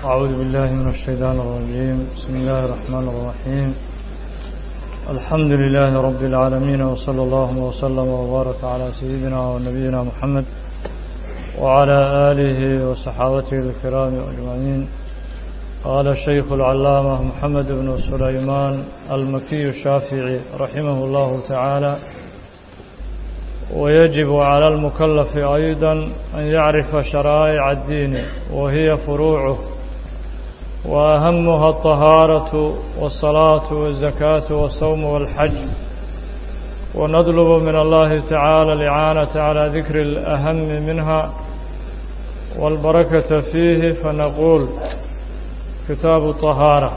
أعوذ بالله من الشيطان الرجيم بسم الله الرحمن الرحيم الحمد لله رب العالمين وصلى الله وسلم وبارك على سيدنا ونبينا محمد وعلى آله وصحابته الكرام أجمعين قال الشيخ العلامة محمد بن سليمان المكي الشافعي رحمه الله تعالى ويجب على المكلف أيضا أن يعرف شرائع الدين وهي فروعه وأهمها الطهارة والصلاة والزكاة والصوم والحج ونطلب من الله تعالى الإعانة على ذكر الأهم منها والبركة فيه فنقول كتاب الطهارة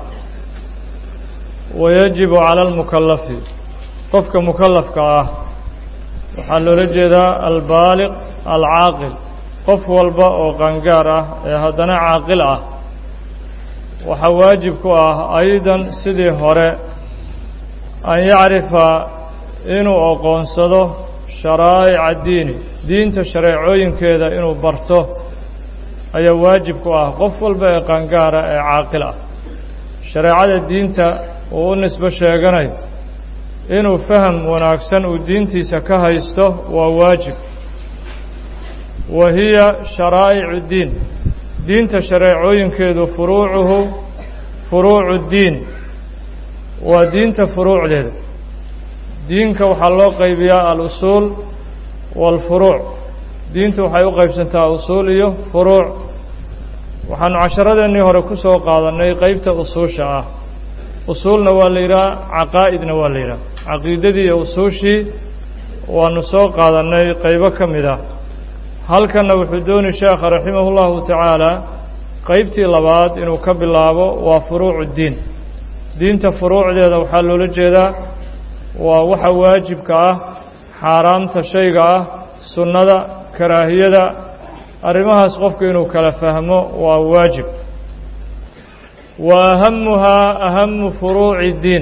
ويجب على المكلف قفك مكلف كآه waxaa loola jeedaa albaaliq alcaaqil qof walba oo qangaar ah ee haddana caaqil ah waxaa waajib ku ah aydan sidii hore an yacrifa inuu aqoonsado sharaa'ica diini diinta shareecooyinkeeda inuu barto ayaa waajib ku ah qof walba ee qangaara ee caaqil ah shareecada diinta uu u nisbo sheeganayo inuu faham wanaagsan uu diintiisa ka haysto waa waajib wa hiya sharaa'icu diin diinta shareecooyinkeedu furuucuhu furuucu diin waa diinta furuucdeeda diinka waxaa loo qaybiyaa al-usuul waalfuruuc diinta waxay u qaybsantaa usuul iyo furuuc waxaanu casharadeenii hore ku soo qaadannay qeybta usuusha ah usuulna waa la yidhaha caqaa'idna waa la yidhaha caqiidadii iyo usuushii waanu soo qaadannay qaybo ka mid ah halkanna wuxuu dooni sheekha raximahu llahu tacaala qeybtii labaad inuu ka bilaabo waa furuucu diin diinta furuucdeeda waxaa loola jeedaa waa waxa waajibka ah xaaraamta shayga ah sunnada karaahiyada arrimahaas qofku inuu kala fahmo waa waajib wa ahamuhaa ahamu furuuci diin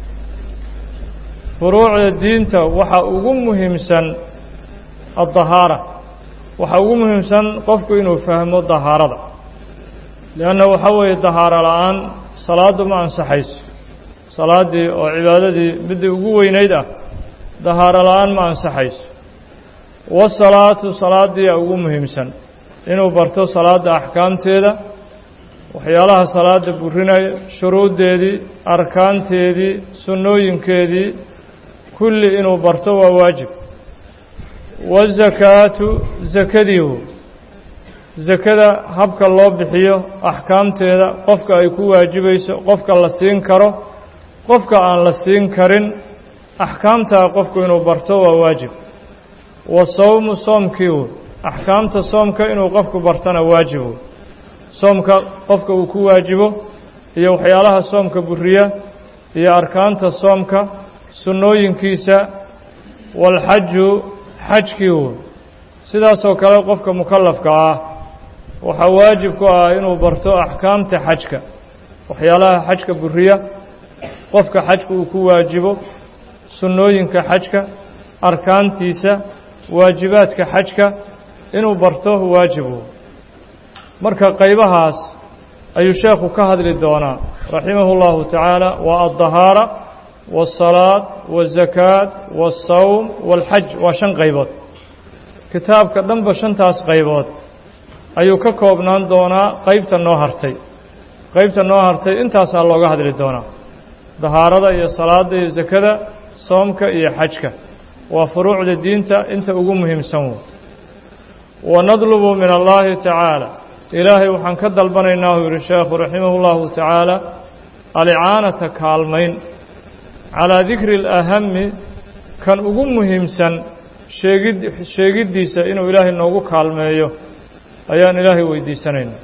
furuucda diinta waxa ugu muhiimsan addahaara waxa ugu muhiimsan qofku inuu fahmo dahaarada leanna waxa weeye dahaaro la-aan salaaddu ma ansaxayso salaaddii oo cibaadadii middii ugu weynayd ah dahaaro la-aan ma ansaxayso wasalaatu salaaddiia ugu muhiimsan inuu barto salaadda axkaamteeda waxyaalaha salaada burinaya shuruuddeedii arkaanteedii sunnooyinkeedii kulli inuu barto waa waajib wazakaatu zakadiihu zakada habka loo bixiyo axkaamteeda qofka ay ku waajibayso qofka la siin karo qofka aan la siin karin axkaamtaa qofku inuu barto waa waajib wa sawmu soomkiihu axkaamta soomka inuu qofku bartona waajibu soomka qofka uu ku waajibo iyo waxyaalaha soomka buriya iyo arkaanta soomka sunnooyinkiisa waalxaju xajkiihu sidaasoo kale qofka mukallafka ah waxaa waajib ku ah inuu barto axkaamta xajka waxyaalaha xajka buriya qofka xajka uu ku waajibo sunnooyinka xajka arkaantiisa waajibaadka xajka inuu barto waajibu marka qaybahaas ayuu sheekhu ka hadli doonaa raximahu اllahu tacaala waa addahaara waالsalaad waالzakaat waالsawm wاlxaj waa shan qaybood kitaabka dhanba shantaas qaybood ayuu ka koobnaan doonaa qeybta noo hartay qeybta noo hartay intaasaa looga hadli doonaa dahaarada iyo salaada iyo zakada soomka iyo xajka waa furuucda diinta inta ugu muhiimsan wey wanadlubu min allahi tacaala ilaahay waxaan ka dalbanaynaa uu yihi sheekhu raximah اllahu tacaala alicaanata kaalmayn calaa dikri اlahami kan ugu muhiimsan sheegid sheegiddiisa inuu ilaahay noogu kaalmeeyo ayaan ilaahay weydiisanaynaa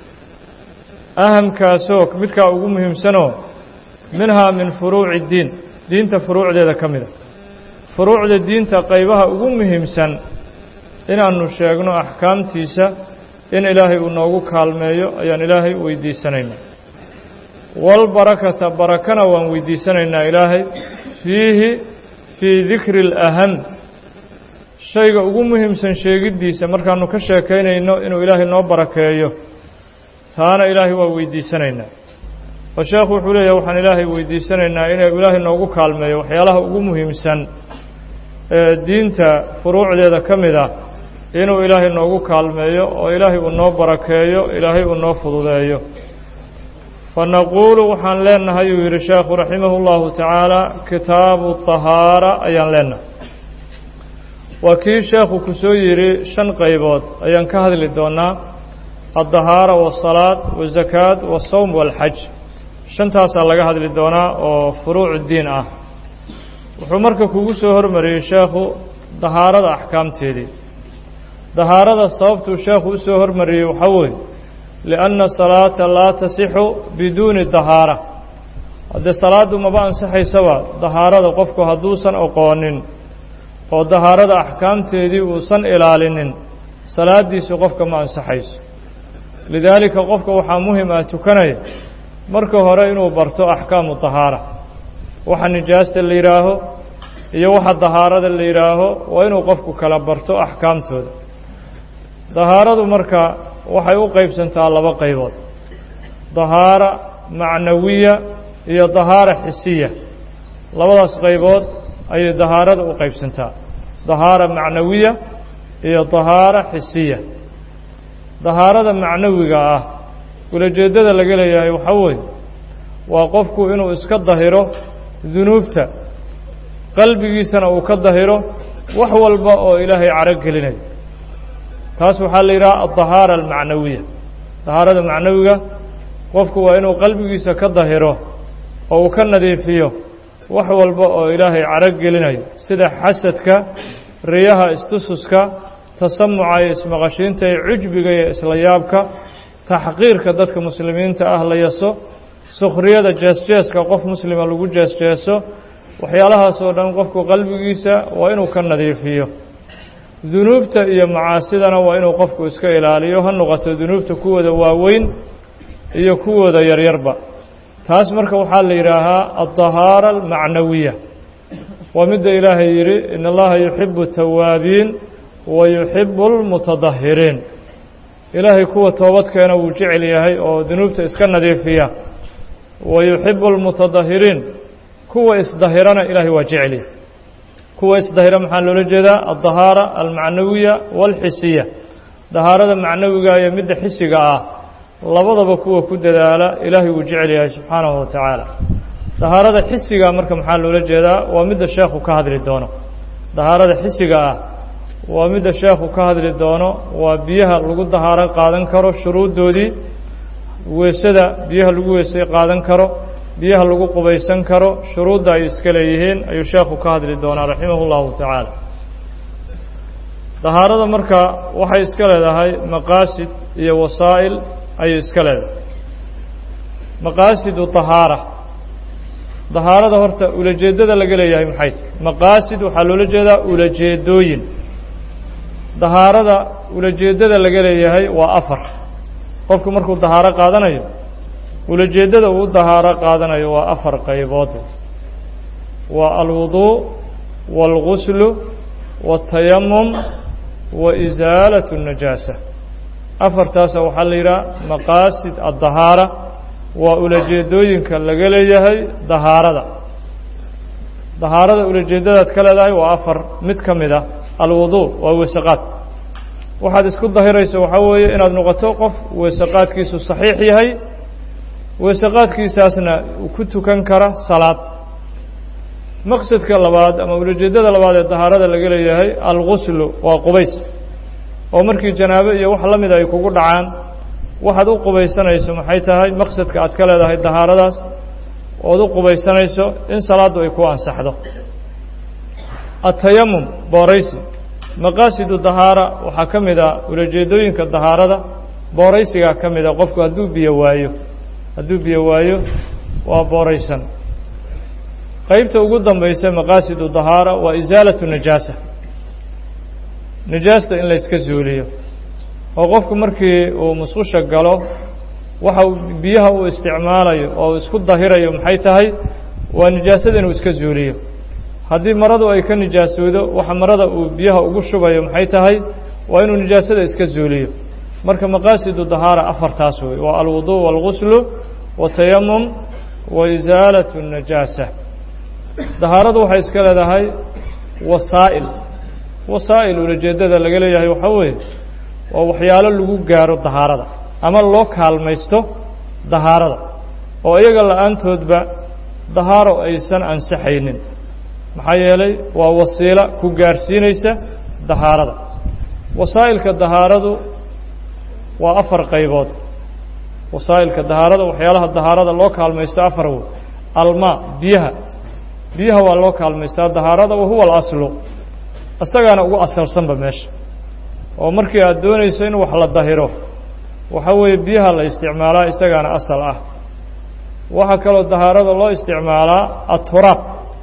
ahamkaasoo midkaa ugu muhiimsanoo minhaa min furuuci diin diinta furuucdeeda ka mida furuucda diinta qaybaha ugu muhiimsan inaanu sheegno axkaamtiisa in ilaahay uu noogu kaalmeeyo ayaan ilaahay weydiisanaynaa walbarakata barakana waan weydiisanaynaa ilaahay fiihi fii dikri اlaham shayga ugu muhiimsan sheegiddiisa markaanu ka sheekaynayno inuu ilaahay noo barakeeyo taana ilaahay waa weydiisanaynaa oo sheekhu wuxuu leeyahay waxaan ilaahay weydiisanaynaa inuu ilaahay noogu kaalmeeyo waxyaalaha ugu muhiimsan ee diinta furuucdeeda ka mid ah inuu ilaahay noogu kaalmeeyo oo ilaahay uu noo barakeeyo ilaahay uu noo fududeeyo fanaquulu waxaan leenahay uu yidhi sheekhu raximahu llahu tacaala kitaabu طahaara ayaan leenahay waa kii sheekhu ku soo yidhi shan qaybood ayaan ka hadli doonaa addahaara waasalaad wazakaad wasawm waalxaj shantaasaa laga hadli doonaa oo furuucu diin ah wuxuu marka kugu soo hormariyey sheekhu dahaarada axkaamteedii dahaarada sababtuu sheekhu u soo hormariyey waxaa weeye lianna salaata laa tasixu biduuni dahaara haddee salaaddu maba ansaxaysaba dahaarada qofku hadduusan oqoonin oo dahaarada axkaamteedii uusan ilaalinin salaaddiisu qofka ma ansaxayso lidaalika qofka waxaa muhim ah tukanaya marka hore inuu barto axkaamu dahaara waxa nijaasta la yidhaaho iyo waxa dahaarada la yidhaaho waa inuu qofku kala barto axkaamtooda dahaaradu marka waxay u qaybsantaa laba qaybood dahaara macnawiya iyo dahaara xisiya labadaas qaybood ayay dahaarada u qaybsantaa dahaara macnawiya iyo dahaara xisiya dahaarada macnawiga ah ulajeeddada laga leeyahay waxaa weeye waa qofku inuu iska dahiro dunuubta qalbigiisana uu ka dahiro wax walba oo ilaahay caro gelinayo taas waxaa la yidhaha addahaara almacnawiya dahaarada macnawiga qofku waa inuu qalbigiisa ka dahiro oo uu ka nadiifiyo wax walba oo ilaahay caro gelinayo sida xasadka riyaha istususka tasamuca iyo ismaqashiinta iyo cujbiga iyo isla yaabka taxqiirka dadka muslimiinta ah la yaso sukhriyada jeesjeeska qof muslima lagu jeesjeeso waxyaalahaas oo dhan qofku qalbigiisa waa inuu ka nadiifiyo dunuubta iyo macaasidana waa inuu qofku iska ilaaliyo ha noqoto dunuubta kuwooda waaweyn iyo kuwooda yaryarba taas marka waxaa la yidhaahaa addahaara almacnawiya waa midda ilaahay yidhi in allaha yuxibu tawaabiin wa yuxibu almutadahiriin ilaahay kuwa toobadkeena wuu jecel yahay oo dunuubta iska nadiifiya wa yuxibu almutadahiriin kuwa isdahirana ilaahay waa jecelyahay kuwa isdahira maxaa loola jeedaa addahaara almacnawiya waalxisiya dahaarada macnawiga iyo midda xisiga ah labadaba kuwa ku dadaala ilaahay wuu jecel yahay subxaanahu wa tacaala dahaarada xisiga marka maxaa loola jeedaa waa midda sheekhu ka hadli doono dahaarada xisiga ah waa midda sheekhu ka hadli doono waa biyaha lagu dahaaro qaadan karo shuruuddoodii weesada biyaha lagu weesay qaadan karo biyaha lagu qubaysan karo shuruudda ay iska leeyihiin ayuu sheekhu ka hadli doonaa raximah اllahu tacaala dahaarada marka waxay iska leedahay maqaasid iyo wasaa'il ayay iska leedahay maqaasidu dahaara dahaarada horta ulajeeddada laga leeyahay maxay tahy maqaasid waxaa loola jeedaa ulajeedooyin dahaarada ulajeeddada laga leeyahay waa afar qofku markuu dahaaro qaadanayo ulajeeddada uu dahaaro qaadanayo waa afar qaybood waa alwuduu waalguslu waatayamum wa isaalat اnajaasa afartaasa waxaa la yidhaha maqaasid addahaara waa ulajeedooyinka laga leeyahay dahaarada dahaarada ulajeeddadaad ka leedahay waa afar mid ka mid ah alwuduu waa weesaqaad waxaad isku dahirayso waxaa weeye inaad noqoto qof weesaqaadkiisu saxiix yahay weesaqaadkiisaasna ku tukan kara salaad maqsadka labaad ama ulajeeddada labaad ee dahaarada laga leeyahay alguslu waa qubays oo markii janaabo iyo wax la mida ay kugu dhacaan waxaad u qubaysanayso maxay tahay maqsadka aad ka leedahay dahaaradaas ood u qubaysanayso in salaaddu ay ku ansaxdo atayamum booraysi maqaasidu dahaara waxaa ka mid a ulajeedooyinka dahaarada booraysigaa ka mid a qofku hadduu biyo waayo hadduu biyo waayo waa booraysan qaybta ugu dambaysa maqaasidu dahaara waa isaalatu najaasa najaasta in layska zuuliyo oo qofku markii uu musqusha galo waxa uu biyaha uu isticmaalayo oo isku dahirayo maxay tahay waa nijaasada inuu iska zuuliyo haddii maradu ay ka nijaasoodo waxa marada uu biyaha ugu shubayo maxay tahay waa inuu nijaasada iska zuuliyo marka maqaasidu dahaara afartaas wey waa alwudu wاlguslu watayamum wa isaalat الnajaasa dahaaradu waxay iska leedahay wasaa'il wasaa'il ulajeedada laga leeyahay waxaa weeye waa waxyaalo lagu gaaro dahaarada ama loo kaalmaysto dahaarada oo iyaga la-aantoodba dahaaro aysan ansaxaynin maxaa yeelay waa wasiilo ku gaarsiinaysa dahaarada wasaa'ilka dahaaradu waa afar qaybood wasaa'ilka dahaarada waxyaalaha dahaarada loo kaalmaysto afar wey almaa biyaha biyaha waa loo kaalmaystaa dahaarada wahuwa alaslu isagaana ugu asalsanba meesha oo markii aad doonayso in wax la dahiro waxaa weeye biyaha la isticmaalaa isagaana asal ah waxaa kaloo dahaarada loo isticmaalaa aturaab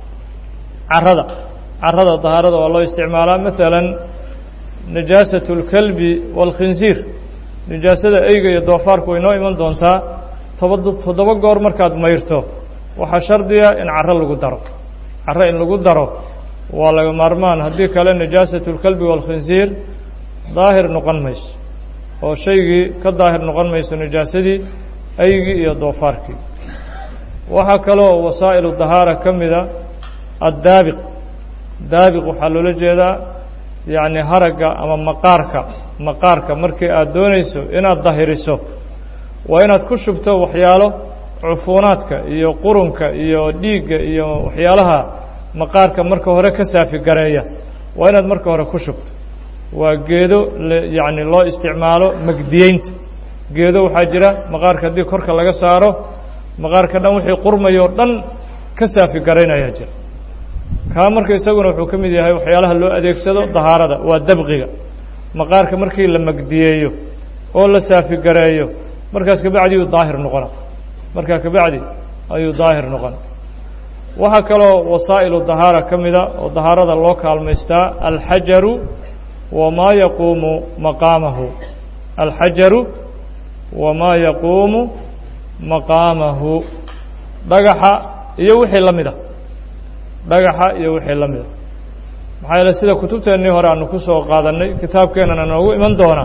carada carada dahaarada waa loo isticmaalaa maalan najaasat اlkalbi wاlkhinsiir nijaasada eyga iyo doofaarku way noo iman doontaa toba toddoba goor markaad mayrto waxaa shardiga in caro lagu daro caro in lagu daro waa laga maarmaan haddii kale najaasat اlkalbi wاlkhinsiir daahir noqon mayso oo shaygii ka daahir noqon mayso najaasadii eygii iyo doofaarkii waxaa kaloo wasaa'ilu dahaara ka mida addaabiq daabiq waxaa loola jeedaa yacni haragga ama maqaarka maqaarka markii aad doonayso inaad dahiriso waa inaad ku shubto waxyaalo cufuunaadka iyo qurunka iyo dhiigga iyo waxyaalaha maqaarka marka hore ka saafi gareeya waa inaad marka hore ku shubto waa geedo yacni loo isticmaalo magdiyeynta geedo waxaa jira maqaarka haddii korka laga saaro maqaarka dhan wixii qurmayoo dhan ka saafi garaynayaa jira kaa marka isaguna wuxuu ka mid yahay waxyaalaha loo adeegsado dahaarada waa dabqiga maqaarka markii la magdiyeeyo oo la saafi gareeyo markaas kabacdi ayuu daahir noqona markaa kabacdi ayuu daahir noqona waxaa kaloo wasaa'ilu dahaara ka mida oo dahaarada loo kaalmaystaa alxajaru wamaa yaquumu maqaamahu alxajaru wamaa yaquumu maqaamahu dhagaxa iyo wixii la mida dhagaxa iyo wixii la mida maxaa yeele sida kutubteennii hore aanu ku soo qaadannay kitaabkeennana noogu iman doona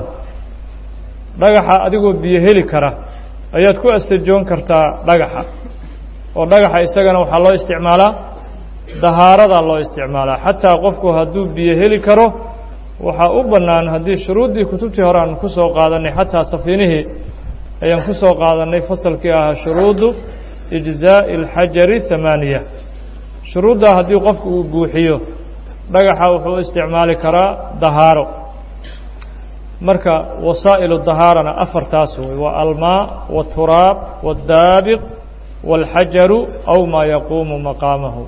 dhagaxa adigoo biyo heli kara ayaad ku astajoon kartaa dhagaxa oo dhagaxa isagana waxaa loo isticmaalaa dahaaradaa loo isticmaalaa xataa qofku hadduu biyo heli karo waxaa u bannaan haddii shuruuddii kutubtii hore aanu ku soo qaadannay xataa safiinihii ayaan ku soo qaadannay fasalkii ahaa shuruudu ijzaa'i alxajari hamaaniya shuruuddaa haddii qofku uu buuxiyo dhagaxa wuxuu u isticmaali karaa dahaaro marka wasaa'ilu dahaarana afartaas wey waa almaa waaturaab waاddaabiq wاlxajaru aw maa yaquumu maqaamahu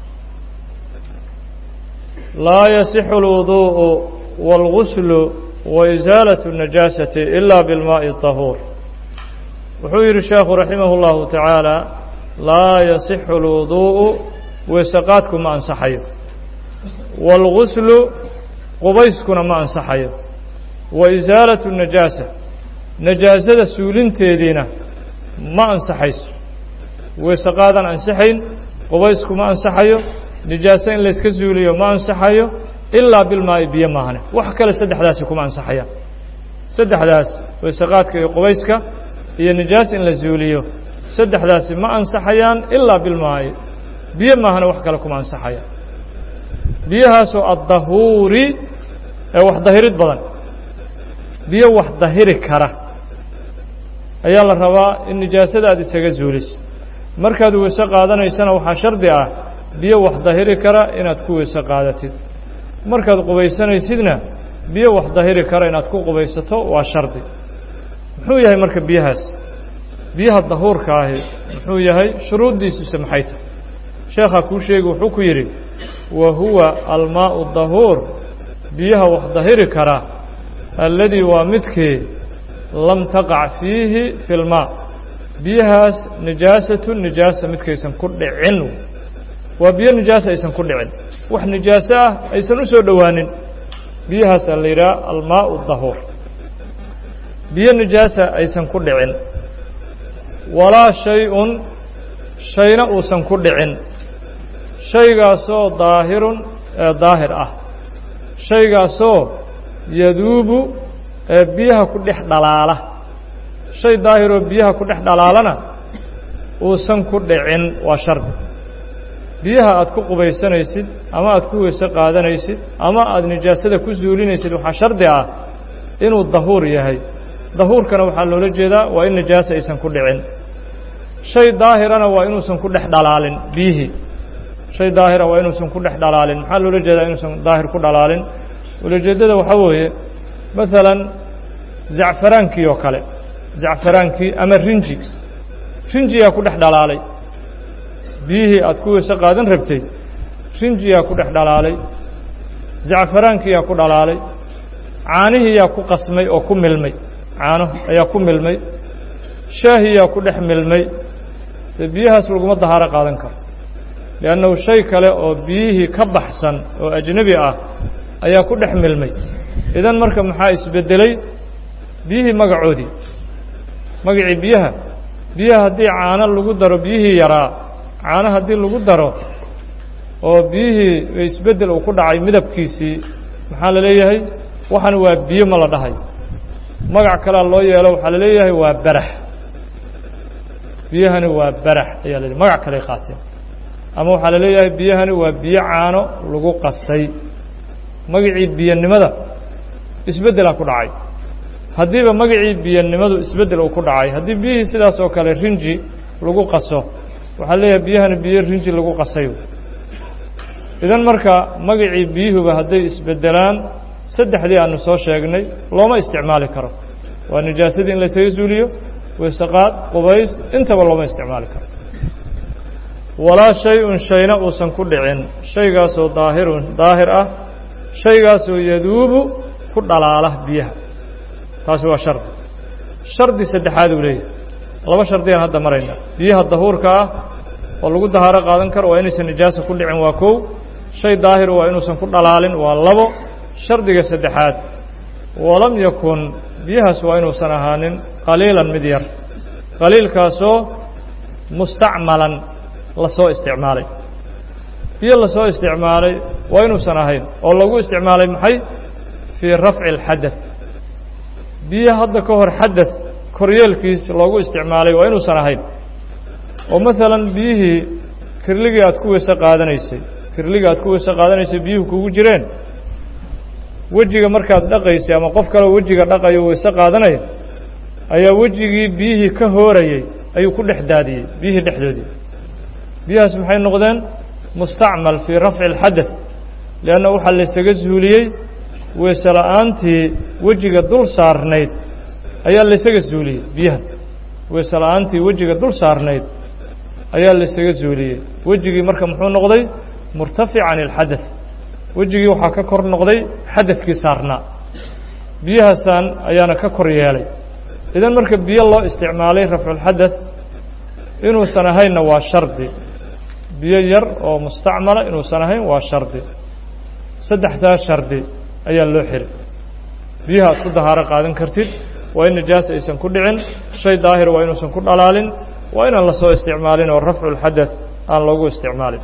laa yasixu اlwuduءu wاlguslu waisaalat الnajaasati ila biاlmaaءi الطahuur wuxuu yidhi sheekhu raximah اllahu tacaala laa yasixu اlwuduءu weeseqaadku ma ansaxayo wاlguslu qubayskuna ma ansaxayo wa isaalatu najaasa najaasada suulinteediina ma ansaxayso weeseqaadan ansaxayn qubaysku ma ansaxayo nijaaso in layska suuliyo ma ansaxayo ilaa bilmaa'i biyo maahane wax kale saddexdaasi kuma ansaxayaan saddexdaas weeseqaadka iyo qubayska iyo nijaas in la suuliyo saddexdaasi ma ansaxayaan ilaa bilmaa'i biyo maahane wax kale kuma ansaxayaan biyahaasoo addahuuri ee wax dahirid badan biyo wax dahiri kara ayaa la rabaa in nijaasada aad isaga zuuliso markaad weyse qaadanaysana waxaa shardi ah biyo wax dahiri kara inaad ku weyse qaadatid markaad qubaysanaysidna biyo wax dahiri kara inaad ku qubaysato waa shardi muxuu yahay marka biyahaas biyaha dahuurka ahi muxuu yahay shuruuddiisuse maxay tahay sheekhaa kuu sheegi wuxuu ku yidhi wa huwa almaa'u dahuur biyaha wax dahiri kara alladii waa midkii lam taqac fiihi fi lmaa biyahaas nijaasatu nijaasa midkaysan ku dhicin waa biyo nijaasa aysan ku dhicin wax nijaaso ah aysan u soo dhowaanin biyahaasaa la yidhaha almaa'u dahuur biyo nijaasa aysan ku dhicin walaa shay-un shayna uusan ku dhicin shaygaasoo daahirun ee daahir ah shaygaasoo yaduubu ee biyaha ku dhex dhalaala shay daahiroo biyaha ku dhex dhalaalana uusan ku dhicin waa shardi biyaha aad ku qubaysanaysid ama aad ku weyse qaadanaysid ama aada nijaasada ku suulinaysid waxaa shardi ah inuu dahuur yahay dahuurkana waxaa loola jeedaa waa in nijaasa aysan ku dhicin shay daahirana waa inuusan ku dhex dhalaalin biyihii shay daahira waa inuusan ku dhex dhalaalin maxaa loola jeedaa inuusan daahir ku dhalaalin ulajeeddada waxaa weeye maalan zacfaraankii oo kale zacfaraankii ama rinji rinjiyaa ku dhex dhalaalay biyihii aad ku weyse qaadan rabtay rinjiyaa ku dhex dhalaalay zacfaraankiyaa ku dhalaalay caanihiiyaa ku qasmay oo ku milmay caano ayaa ku milmay shaahiyaa ku dhex milmay dee biyahaas laguma dahaaro qaadan karo liannahu shay kale oo biyihii ka baxsan oo ajnebi ah ayaa ku dhex milmay idan marka maxaa isbeddelay biyihii magacoodii magacii biyaha biyaha haddii caano lagu daro biyihii yaraa caano haddii lagu daro oo biyihii isbeddel uu ku dhacay midabkiisii maxaa la leeyahay waxan waa biyo ma la dhahay magac kalea loo yeelo waxaa la leeyahay waa barax biyahani waa barax ayaa la magac kaley qaateen ama waxaa la leeyahay biyahani waa biyo caano lagu qasay magacii biyanimada isbeddelaa ku dhacay haddiiba magacii biyanimadu isbeddel uu ku dhacay haddii biyihii sidaas oo kale rinji lagu qaso waxaa leeyahay biyahani biyo rinji lagu qasay idan marka magacii biyuhuba hadday isbeddelaan saddexdii aanu soo sheegnay looma isticmaali karo waa nijaasadii in laysaga suuliyo weysaqaad qubays intaba looma isticmaali karo walaa shay-un shayna uusan ku dhicin shaygaasoo daahirun daahir ah shaygaasoo yaduubu ku dhalaala biyaha taasi waa shardi shardi saddexaad uu leeyahay laba shardiyaan hadda marayna biyaha dahuurka ah oo lagu dahaaro qaadan karo waa inaysan nijaasa ku dhicin waa kow shay daahiru waa inuusan ku dhalaalin waa labo shardiga saddexaad walam yakun biyahaas waa inuusan ahaanin qaliilan mid yar qaliilkaasoo mustacmalan lasoo isticmaalay biyo lasoo isticmaalay waa inuusan ahayn oo lagu isticmaalay maxay fii rafci اlxadaث biyo hadda ka hor xadaث koryeelkiis loogu isticmaalay waa inuusan ahayn oo maalan biyihii kirligii aad ku weyse qaadanaysay kirligii aad ku weyse qaadanaysay biyuhu kugu jireen wejiga markaad dhaqaysay ama qof kaleo wejiga dhaqayo weyse qaadanaya ayaa wejigii biyihii ka hoorayey ayuu ku dhex daadiyey biyihii dhexdoodii biyahaas maxay noqdeen mustacmal fii rafci اlxadaث lianna waxaa laysaga suuliyey weyse la'aantii wejiga dul saarnayd ayaa laysaga suuliyey biyaha weyse la'aantii wejiga dul saarnayd ayaa laysaga suuliyey wejigii marka muxuu noqday murtafic can اlxadaث wejigii waxaa ka kor noqday xadadkii saarnaa biyahaasaan ayaana ka kor yeelay idan marka biyo loo isticmaalay rafculxadaث inuusan ahaynna waa shardi biyo yar oo mustacmala inuusan ahayn waa shardi saddexdaa shardi ayaa loo xiray biyaha aad ku dahaaro qaadan kartid waa in nijaasa aysan ku dhicin shay daahir waa inuusan ku dhalaalin waa inaan lasoo isticmaalin oo rafculxadaث aan loogu isticmaalin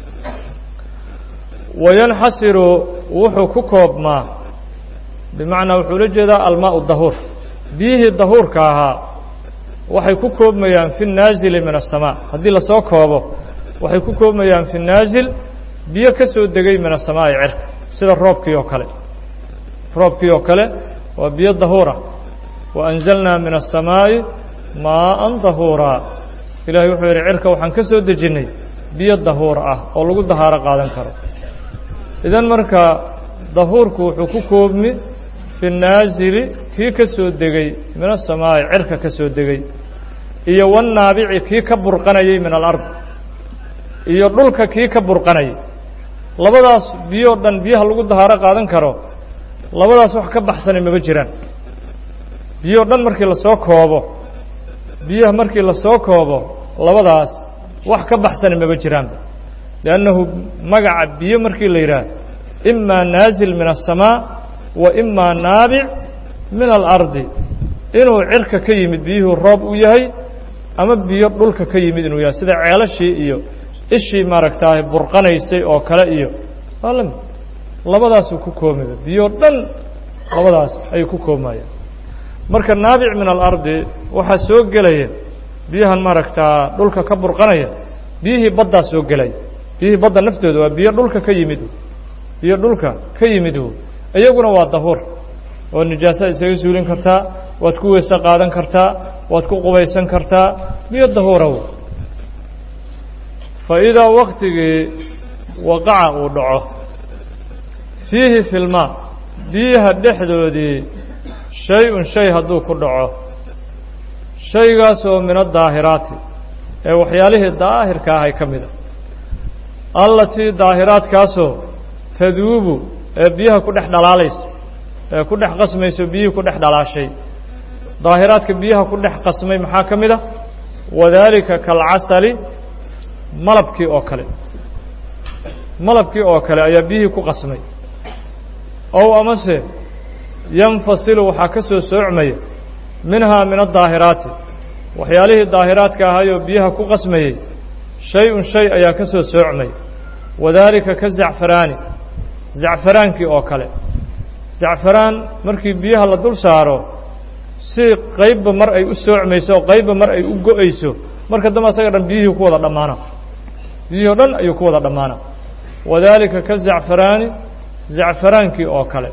wayanxasiru wuxuu ku koobmaa bimacnaa wuxuu la jeedaa almaau dahuur biyihii dahuurka ahaa waxay ku koobmayaan fi naazili min aلsamaa haddii lasoo koobo waxay ku koobmayaan fi naazil biyo ka soo degay min asamaa'i cirka sida roobkii oo kale roobkii oo kale waa biyo dahuura wa anzalnaa min aلsamaa'i maaan dahuuraa ilahay wuxuu yidhi cirka waxaan ka soo dejinnay biyo dahuur ah oo lagu dahaaro qaadan karo idan marka dahuurku wuxuu ku koobmi fi naazili kii ka soo degay min asamaa'i cirka ka soo degay iyo wannaabici kii ka burqanayay min alard iyo dhulka kii ka burqanayay labadaas biyoo dhan biyaha lagu dahaaro qaadan karo labadaas wax ka baxsanay maba jiraan biyoo dhan markii lasoo koobo biyaha markii lasoo koobo labadaas wax ka baxsana maba jiraanba liannahu magaca biyo markii la yidhaah imaa naazil min aلsamaa wa imaa naabic min alardi inuu cirka ka yimid biyuhu roob u yahay ama biyo dhulka ka yimid inuu yahay sida ceelashii iyo ishii maaragtaahay burqanaysay oo kale iyo waa la mid labadaasuu ku koomiba biyo dhan labadaas ayay ku koobmayaan marka naabic min alardi waxaa soo gelaya biyahan maaragtaa dhulka ka burqanaya biyihii baddaa soo gelaya biyihii badda naftooda waa biyo dhulka ka yimid biyo dhulka ka yimid iyaguna waa dahuur oo nijaasa isaga suulin kartaa waad ku weyse qaadan kartaa waad ku qubaysan kartaa biyo dahuuraw fa idaa waktigii waqaca uu dhaco fiihi filmaa biyaha dhexdoodii shay-un shay hadduu ku dhaco shaygaasoo min adaahiraati ee waxyaalihii daahirka ahay ka mid a allatii daahiraadkaasoo taduubu ee biyaha ku dhex dhalaalaysa ee ku dhex qasmayso biyihii ku dhex dhalaashay daahiraadka biyaha ku dhex qasmay maxaa ka mid a wadaalika kalcasali malabkii oo kale malabkii oo kale ayaa biyihii ku qasmay ow amase yanfasilu waxaa ka soo soocmaya minhaa min adaahiraati waxyaalihii daahiraadka ahayoo biyaha ku qasmayey shay-un shay ayaa ka soo soocmaya wadaalika ka zacfaraani zacfaraankii oo kale zacfaraan markii biyaha la dul saaro si qaybba mar ay u soocmayso oo qaybba mar ay u go-ayso marka dambe asaga dhan biyihii ku wada dhammaana biyihii o dhan ayuu ku wada dhammaana wadaalika ka zacfaraani zacfaraankii oo kale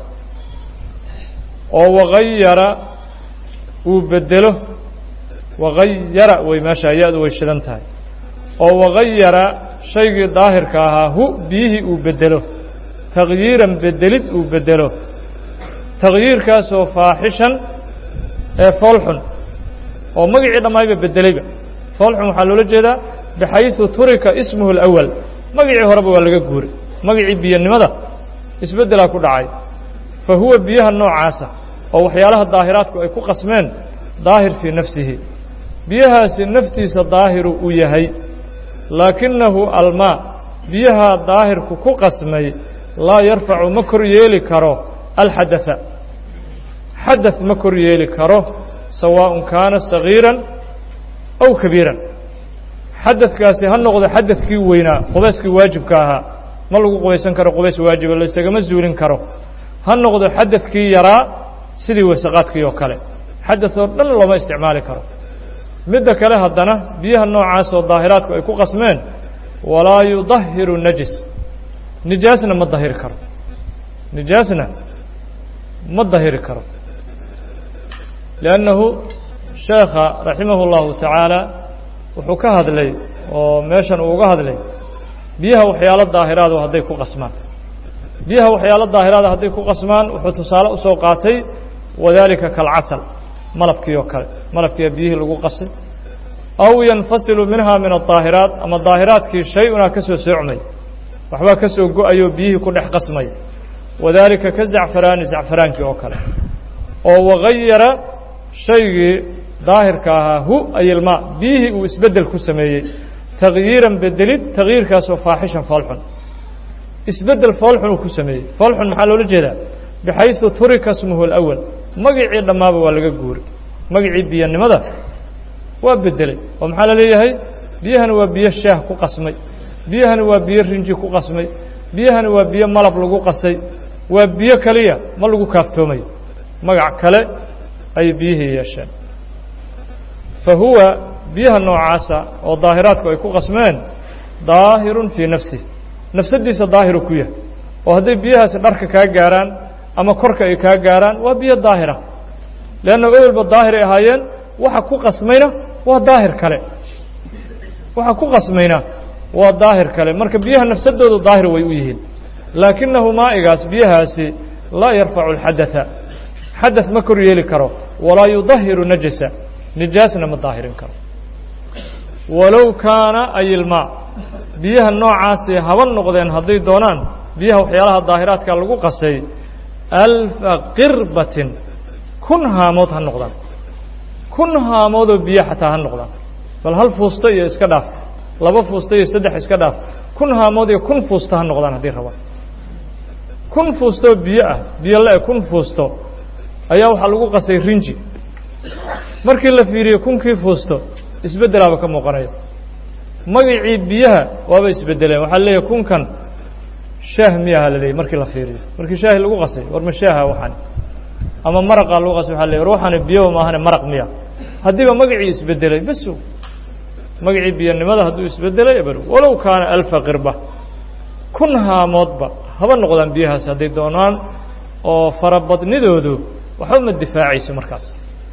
oo wagayara uu bedelo wagayara way meesha ya-du way shidan tahay oo wagayara shaygii daahirka ahaa hu biyihii uu bedelo takyiiran bedelid uu bedelo takyiirkaasoo faaxishan ee foolxun oo magacii dhammaayba bedelayba foolxun waxaa loola jeedaa bixayثu turika ismuhu اlأwal magacii horeba waa laga guuray magacii biyanimada isbeddelaa ku dhacay fa huwa biyaha noocaasa oo waxyaalaha daahiraadku ay ku qasmeen daahir fii nafsihi biyahaasi naftiisa daahiru uu yahay laakinahu almaa biyaha daahirku ku qasmay laa yarfacu ma kor yeeli karo alxadatha xadaث ma kor yeeli karo sawaaءun kaana sagiiran aw kabiiran xadadkaasi ha noqdo xadadkii weynaa qubayskii waajibka ahaa ma lagu qubaysan karo qubays waajiba laysagama zuulin karo ha noqdo xadadkii yaraa sidii wasaqaadkii oo kale xadaث oo dhan looma isticmaali karo midda kale haddana biyaha noocaas oo daahiraadku ay ku qasmeen walaa yudahiru najis nijaasna ma dahiri karo nijaasna ma dahiri karo liannahu sheekha raximah اllahu tacaala wuxuu ka hadlay oo meeshan uu uga hadlay biyaha waxyaalo daahiraadu hadday ku qasmaan biyaha waxyaalo daahiraada hadday ku qasmaan wuxuu tusaale usoo qaatay wadaalika kalcasal malabkii oo kale malabkiiyaa biyihii lagu qasay aw yanfasilu minha min adaahiraat ama daahiraadkii shay-unaa ka soo soocmay waxbaa ka soo go-ayoo biyihii ku dhex qasmay wadaalika ka zacfaraani zacfaraankii oo kale oo wagayara shaygii daahirka ahaa hu ayilmaa biyihii uu isbeddel ku sameeyey takyiiran bedelid takyiirkaasoo faaxishan foolxun isbeddel foolxun uu ku sameeyey foolxun maxaa loola jeedaa bixayثu turika smuhu اlأwal magacii dhammaaba waa laga guuray magacii biyanimada waa bedelay oo maxaa la leeyahay biyahani waa biyo shaah ku qasmay biyahani waa biyo rinji ku qasmay biyahani waa biyo malab lagu qasay waa biyo keliya ma lagu kaaftoomayo magac kale ayay biyihii yeesheen fa huwa biyaha noocaasa oo daahiraadku ay ku qasmeen daahirun fii nafsih nafsaddiisa daahiru ku yahay oo hadday biyahaasi dharka kaa gaaraan ama korka ay kaa gaaraan waa biyo daahira leanna ewelba daahiray ahaayeen waxa ku qasmayna waa daahir kale waxa ku qasmayna waa daahir kale marka biyaha nafsadoodu daahir way u yihiin laakinahu maa'igaas biyahaasi laa yarfacu alxadatha xadaث ma kor yeeli karo walaa yudahiru najasa nijaasna ma daahirin karo walow kaana ayilmaa biyaha noocaasi haba noqdeen hadday doonaan biyaha waxyaalaha daahiraadka lagu qasay alfa qirbatin kun haamood ha noqdaan kun haamoodoo biyo xataa ha noqdaan bal hal fuusto iyo iska dhaaf laba fuusto iyo saddex iska dhaaf kun haamood iyo kun fuusto ha noqdaan haddii rabaan kun fuustoo biyo ah biyo le-e kun fuusto ayaa waxaa lagu qasay rinji markii la fiiriyo kunkii fuusto isbeddelaaba ka muuqanaya magacii biyaha waaba isbedeleen waxaa leeyahay kunkan shaah miyaha la leeyay markii la fiiriyo markii shaahi lagu qasay war ma shaaha waxaan ama maraqaa lagu qasay waxa la ruuxani biyoba maahane maraq miya haddiiba magacii isbedelay beso magacii biyanimada hadduu isbedelay eber walow kaana alfa qirba kun haamoodba haba noqdaan biyahaas hadday doonaan oo farabadnidoodu waxba ma difaacayso markaas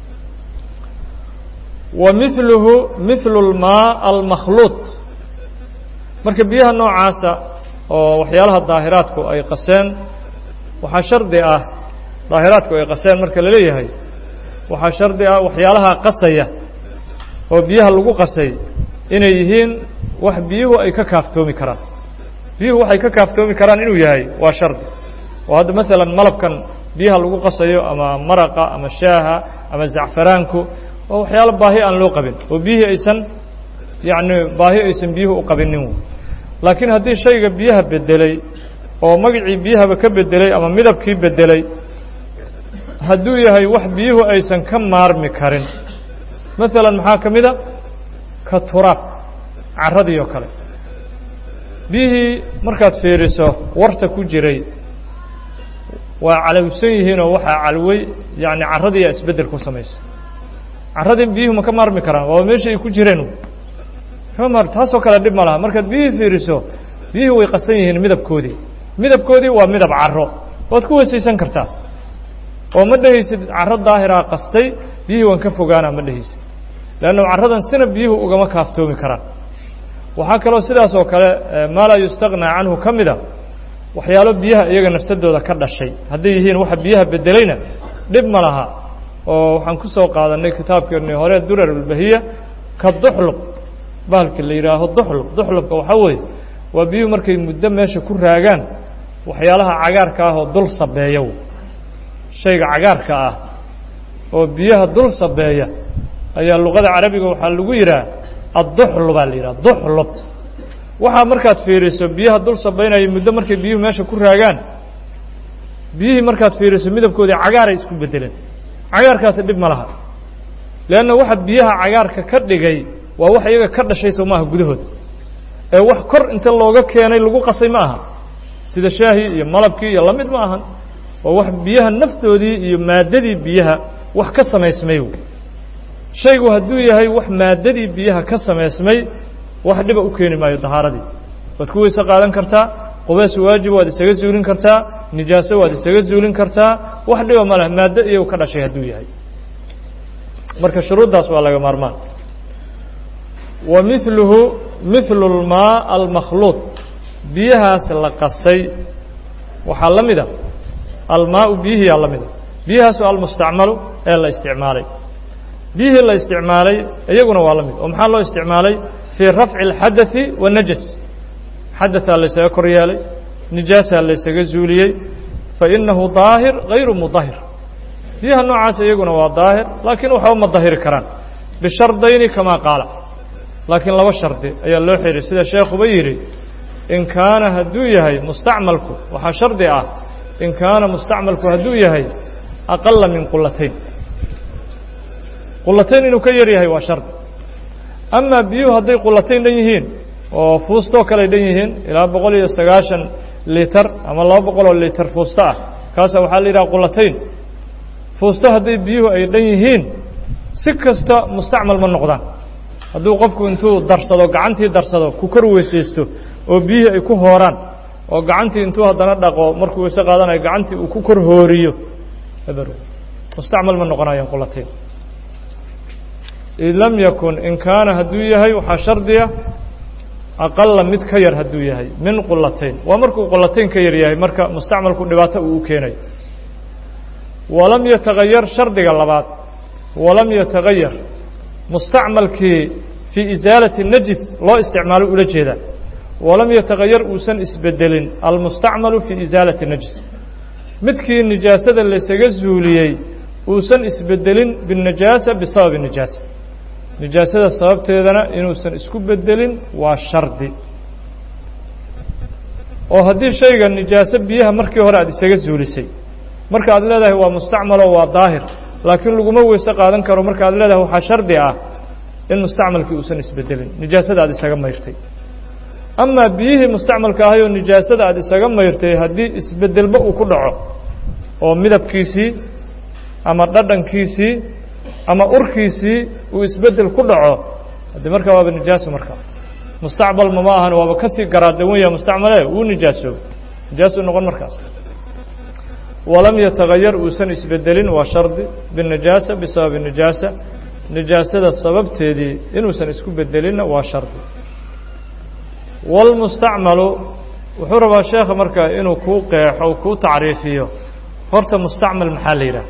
wa miluhu mihlu lmaa almakhluuط marka biyaha noocaasa oo waxyaalaha daahiraadku ay qaseen waxaa shardi ah daahiraadku ay qaseen marka la leeyahay waxaa shardi ah waxyaalaha qasaya oo biyaha lagu qasay inay yihiin wax biyuhu ay ka kaaftoomi karaan biyuhu waxay ka kaaftoomi karaan inuu yahay waa shardi oo hadda maalan malabkan biyaha lagu qasayo ama maraqa ama shaaha ama zacfaraanku waa waxyaalo baahi aan loo qabin oo biyihii aysan yacni baahi aysan biyuhu u qabinin laakiin haddii shayga biyaha bedelay oo magacii biyahaba ka bedelay ama midabkii bedelay hadduu yahay wax biyuhu aysan ka maarmi karin maalan maxaa ka mida ka turaab carradii oo kale biyihii markaad fiiriso warta ku jiray waa calowsan yihiinoo waxaa calwey yacni carradiiyaa isbeddel ku samaysa carradii biyuhu ma ka maarmi karaan waa meeshii ay ku jireen kama maar taasoo kale dhib ma laha markaad biyihii fiiriso biyihii way qasan yihiin midabkoodii midabkoodii waa midab carro waad ku weysaysan kartaa oo ma dhehaysid carro daahiraa qastay biyihii waan ka fogaana ma dhehaysid leanna carradan sina biyuhu ugama kaaftoomi karaan waxaa kaloo sidaas oo kale maa laa yustaqnaa canhu ka mida waxyaalo biyaha iyaga nafsadooda ka dhashay hadday yihiin waxa biyaha bedelayna dhib ma laha oo waxaan ku soo qaadanay kitaabkeennii hore durar ulbahiya ka duxluq bahalka la yidhaaho duxluq duxluqka waxaa weeye waa biyuhu markay muddo meesha ku raagaan waxyaalaha cagaarka ah oo dul sabeeya shayga cagaarka ah oo biyaha dul sabeeya ayaa luqada carabiga waxaa lagu yidhaha adduxlu baa la yidhaha duxlub waxaa markaad fiiriso biyaha dul sabaynaya muddo markay biyuhu meesha ku raagaan biyihii markaad fiiriso midabkoodii cagaaray isku bedeleen cagaarkaasi dhib ma laha leanna waxa biyaha cagaarka ka dhigay waa wax iyaga ka dhashay soo maaha gudahooda ee wax kor inta looga keenay lagu qasay ma aha sida shaahii iyo malabkii iyo lamid ma ahan waa wax biyaha naftoodii iyo maaddadii biyaha wax ka samaysmay shaygu hadduu yahay wax maaddadii biyaha ka samaysmay wax dhiba u keeni maayo dahaaradii waad ku weyse qaadan kartaa qubeys waajib waad isaga zuulin kartaa nijaaso waad isaga zuulin kartaa wax dhiba ma leh maaddo iyagu ka dhashay hadduu yahay marka shuruuddaas waa laga maarmaan wa miluhu mihlu lmaa almakhluuط biyahaas la qasay waxaa la mida almaau biyihiyaa la mida biyahaasu almustacmalu ee la isticmaalay biyihii la isticmaalay iyaguna waa la mid oo maxaa loo isticmaalay fii rafci اlxadaثi wالnajas xadaثaa laysaga kor yeelay nijaasaa laysaga zuuliyey fainahu daahir غayru mudahir biyaha noocaas iyaguna waa daahir laakiin waxba ma dahiri karaan bishardayni kama qaala laakiin laba shardi ayaa loo xihay sida sheekuba yidhi in kaana hadduu yahay mustacmalku waxaa shardi ah in kaana mustacmalku hadduu yahay aqala min qulatayn qulatayn inuu ka yar yahay waa shardi amaa biyuhu hadday qulatayn dhan yihiin oo fuustoo kaley dhan yihiin ilaa boqol iyo sagaashan litar ama laba boqol oo litar fuusto ah kaasa waxaa la yidhaha qulatayn fuusto hadday biyuhu ay dhan yihiin si kasta mustacmal ma noqdaan hadduu qofku intuu darsado gacantii darsado ku kor weysaysto oo biyihii ay ku hooraan oo gacantii intuu haddana dhaqo markuu weyse qaadanayo gacantii uu ku kor hooriyo eber mustacmal ma noqonayaan qulatayn id lam yakun in kaana hadduu yahay waxaa shardiya aqala mid ka yar hadduu yahay min qulatayn waa markuu qulatayn ka yar yahay marka mustacmalku dhibaato uu u keenayo walam yatagayar shardiga labaad walam yatagayar mustacmalkii fii isaalati najis loo isticmaalo ula jeedaa walam yatagayar uusan isbedelin almustacmalu fii isaalati najis midkii nijaasada laysaga zuuliyey uusan isbedelin binnajaasa bisababi nijaasa nijaasada sababteedana inuusan isku bedelin waa shardi oo haddii shayga nijaaso biyaha markii hore aad isaga zuulisay marka aad leedahay waa mustacmaloo waa daahir laakiin laguma weyse qaadan karo marka aad leedahay waxaa shardi ah in mustacmalkii uusan isbedelin nijaasada aad isaga mayrtay amaa biyihii mustacmalka ahay oo nijaasada aad isaga mayrtay haddii isbedelba uu ku dhaco oo midabkiisii ama dhadhankiisii ama urkiisii uu isbeddel ku dhaco haddii markaa waaba nijaaso markaa mustacmalma ma ahan waaba kasii garaadawan yaha mustacmale wuu nijaasoobay nijaasuu noqon markaas walam yatagayar uusan isbedelin waa shardi binajaasa bisababi nijaasa nijaasada sababteedii inuusan isku bedelinna waa shardi wاlmustacmalu wuxuu rabaa sheekha markaa inuu kuu qeexo kuu tacriifiyo horta mustacmal maxaa la yidhaha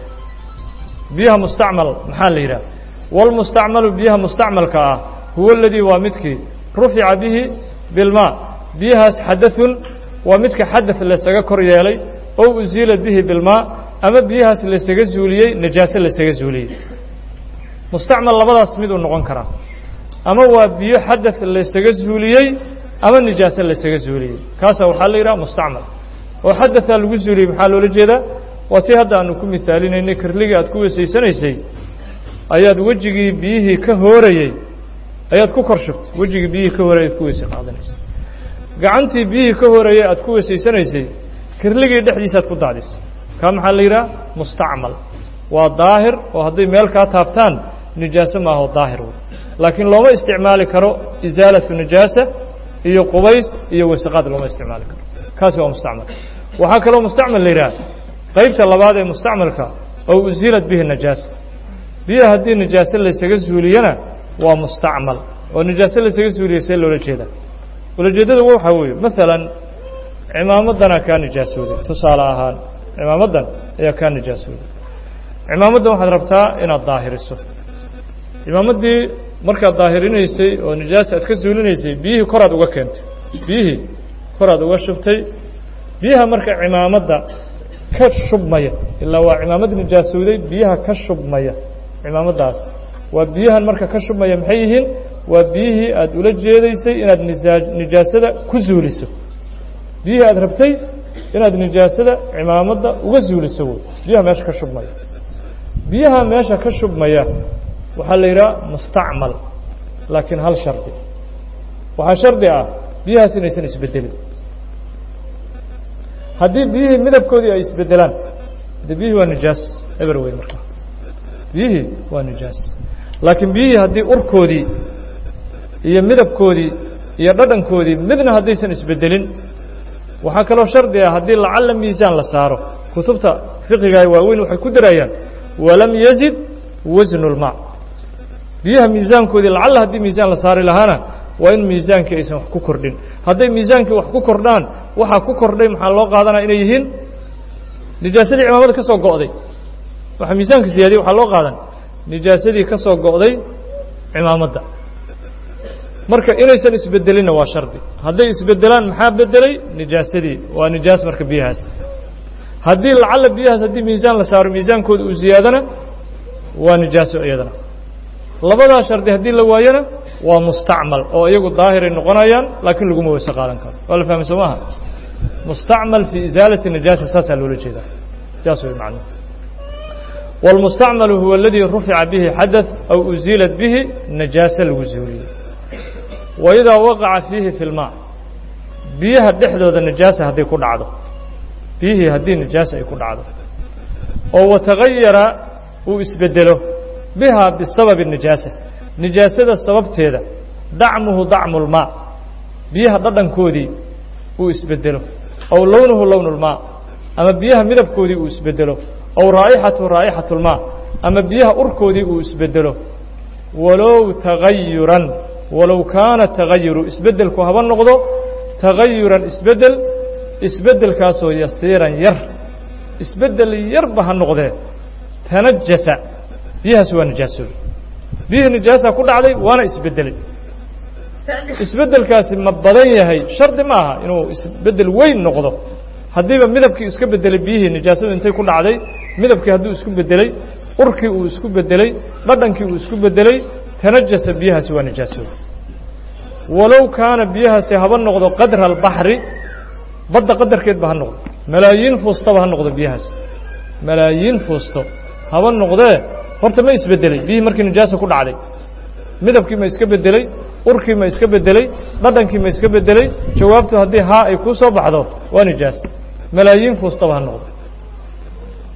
biyaha mustacmal maxaa la yidhaha wاlmustacmalu biyaha mustacmalka ah huwa اladii waa midkii rufica bihi bilmaa biyahaas xadaثun waa midka xadaث laysaga kor yeelay ow uziila bihi bilmaa ama biyahaas laysaga zuuliyey najaaso laysaga zuuliyey mustacmal labadaas miduu noqon karaa ama waa biyo xadaث laysaga zuuliyey ama nijaaso laysaga zuuliyey kaasa waxaa la yidhaha mustacmal oo xadaثaa lagu zuuliyey maxaa loola jeedaa waa tii hadda aanu ku mihaalinaynay kirligii aad ku wesaysanaysay ayaad wejigii biyihii ka hoorayey ayaad ku kor shubtay wejigii biyihii ka hoorayay ad ku weyse qaadanaysay gacantii biyihii ka hoorayey aad ku wesaysanaysay kirligii dhexdiisa aad ku daadisay kaa maxaa la yidhaha mustacmal waa daahir oo hadday meel kaa taabtaan nijaaso maaho daahir wey laakiin looma isticmaali karo isaalatu nijaasa iyo qubays iyo wasaqaad looma isticmaali karo kaasi waa mustacmal waxaa kaloo mustacmal la yidhaha qaybta labaad ee mustacmalka oo usiilad bihi najaasa biyaha haddii nijaaso laysaga zuuliyana waa mustacmal oo nijaaso laysaga zuuliya see loola jeedaa ulajeeddada waxaa weeye maalan cimaamadanaa kaa nijaasooday tusaale ahaan cimaamadan ayaa kaa nijaasooday cimaamaddan waxaad rabtaa inaad daahiriso cimaamaddii markaad daahirinaysay oo nijaasa aad ka zuulinaysay biyihii koraad uga keentay biyihii koraad uga shubtay biyaha marka cimaamadda ka shubmaya ilaa waa cimaamad nijaasowday biyaha ka shubmaya cimaamaddaas waa biyahan marka ka shubmaya maxay yihiin waa biyihii aad ula jeedaysay inaad nisaa nijaasada ku zuuliso biyihii aad rabtay inaad nijaasada cimaamadda uga zuuliso wey biyaha meesha ka shubmaya biyaha meesha ka shubmaya waxaa la yidhaha mustacmal laakiin hal shardi waxaa shardi ah biyahaas inaysan isbedelin haddii biyihii midabkoodii ay isbedelaan de biyihii waa nijaas eber wey markaa biyihii waa nijaas laakiin biyihii haddii urkoodii iyo midabkoodii iyo dhadhankoodii midna haddaysan isbedelin waxaa kaloo shardi ah haddii lacalla miisaan la saaro kutubta fiqiga waaweyn waxay ku darayaan walam yazid wasnu lmaa biyaha miisaankoodii lacalla haddii miisaan la saari lahaana waa in miisaankii aysan wax ku kordhin hadday miisaankii wax ku kordhaan waxaa ku kordhay maxaa loo qaadanaya inay yihiin nijaasadii cimaamada ka soo go'day waxaa miisaanka siyaadiyey waxaa loo qaadan nijaasadii ka soo go'day cimaamadda marka inaysan isbedelinna waa shardi hadday isbedelaan maxaa bedelay nijaasadii waa nijaas marka biyahaas haddii lacalla biyahaas haddii miisaan la saaro miisaankooda uu ziyaadana waa nijaaso iyadana labadaa shardi haddii la waayona waa mustacmal oo iyagu daahiray noqonayaan laakiin laguma weyse qaadan karo waa la fahmay soo maaha mustacmal fii isaalati nijaasa saasaa loola jeedaa saas way macnuhu wاlmustacmalu huwa aladii rufica bihi xadaث aw uziilat bihi najaase lagu zuuliyey waidaa waqaca fiihi fi lmaa biyaha dhexdooda nijaasa hadday ku dhacdo biyihii haddii nijaasa ay ku dhacdo oo watagayara uu isbedelo bihaa bisababi nijaasa nijaasada sababteeda dacmuhu dacmu lmaa biyaha dhadhankoodii uu isbedelo aw lownuhu lownu lmaa ama biyaha midabkoodii uu isbedelo aw raa'ixatu raa'ixatu lmaa ama biyaha urkoodii uu isbedelo walow tagayuran walow kaana tagayuru isbeddelku haba noqdo tagayuran isbeddel isbeddelkaasoo yasiiran yar isbeddel yarba ha noqdee tanajasa biyahaas waa nijaasooda biyihii nijaasa ku dhacday waana isbeddelay isbeddelkaasi ma badan yahay shardi ma aha inuu isbeddel weyn noqdo haddiiba midabkii iska beddelay biyihii nijaasadu intay ku dhacday midabkii hadduu isku beddelay urkii uu isku beddelay dhadhankii uu isku beddelay tanajasa biyahaasi waa nijaasooda walow kaana biyahaasi haba noqdo qadra albaxri badda qadarkeedba ha noqdo malaayiin fuustaba ha noqdo biyahaasi malaayiin fuusto haba noqdee horta ma isbeddelay biyihii markii nijaasa ku dhacday midabkii ma iska beddelay urkii ma iska beddelay dhadhankii ma iska beddelay jawaabtu haddii haa ay kuu soo baxdo waa nijaas malaayiin fuustaba ha noqdo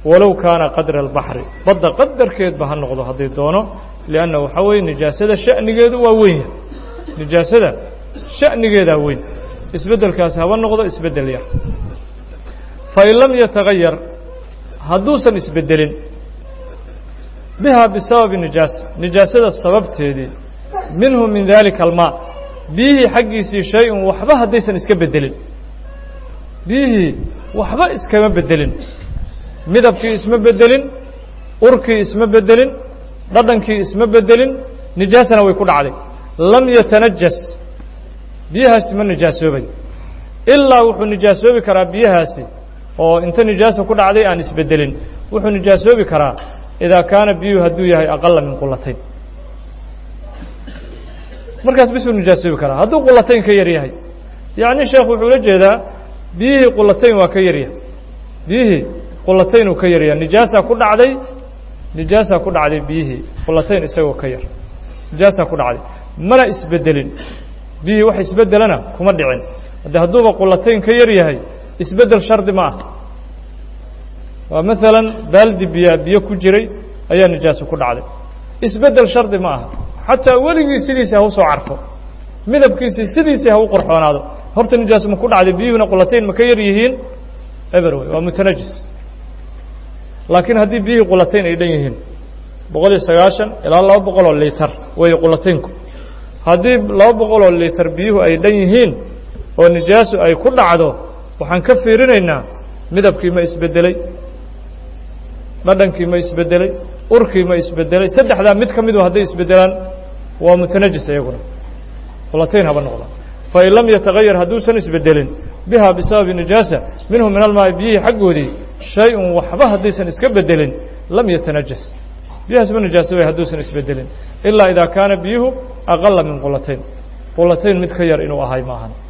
walow kaana qadra albaxri badda qadarkeedba ha noqdo hadday doono lianna waxaa weeye nijaasada sha'nigeedu waa weyn yahay nijaasada sha'nigeedaa weyn isbeddelkaasi haba noqdo isbeddel yar fain lam yatagayar hadduusan isbeddelin biha bisababi nijaasa nijaasada sababteedii minhu min dalika almaa biyihii xaggiisii shay-un waxba haddaysan iska beddelin biyihii waxba iskama beddelin midabkii isma beddelin urkii isma beddelin dhadhankii isma beddelin nijaasana way ku dhacday lam yatanajas biyahaasi ma nijaasoobay ilaa wuxuu nijaasoobi karaa biyahaasi oo inta nijaasa ku dhacday aan isbeddelin wuxuu nijaasoobi karaa idaa kaana biyuhu hadduu yahay aqala min qulatayn markaas bisuu nijaasoobi karaa hadduu qulatayn ka yar yahay yacni sheekh wuxuu la jeedaa biyihii qulatayn waa ka yaryahay biyihii qulatayn uu ka yaryahay nijaasaa ku dhacday nijaasaa ku dhacday biyihii qulatayn isagoo ka yar nijaasaa ku dhacday mana isbeddelin biyihii wax isbeddelana kuma dhicin hadde hadduuba qulatayn ka yar yahay isbeddel shardi ma ah waa maalan baaldi biyaa biyo ku jiray ayaa nijaaso ku dhacday isbeddel shardi ma aha xataa weligii sidiisii ha u soo carfo midabkiisii sidiisii ha u qorxoonaado horta nijaaso ma ku dhacday biyuhuna qulatayn ma ka yar yihiin eber wey waa mutanajis laakiin haddii biyihii qulatayn ay dhan yihiin boqol iyo sagaashan ilaa laba boqol oo litar wey qulataynku haddii laba boqol oo litar biyuhu ay dhan yihiin oo nijaaso ay ku dhacdo waxaan ka fiirinaynaa midabkii ma isbeddeley dhadhankii ma isbeddeley urkii ma isbeddeley saddexdaa mid ka midu hadday isbeddelaan waa mutanajis iyaguna qulatayn haba noqda fain lam yatagayar hadduusan isbeddelin biha bisababi nijaasa minhu min almaai biyihii xaggoodii shay-un waxba haddaysan iska beddelin lam yatanajas biyahaas ma nijaasabay hadduusan isbeddelin ilaa idaa kaana biyuhu aqala min qulatayn qulatayn mid ka yar inuu ahay ma ahan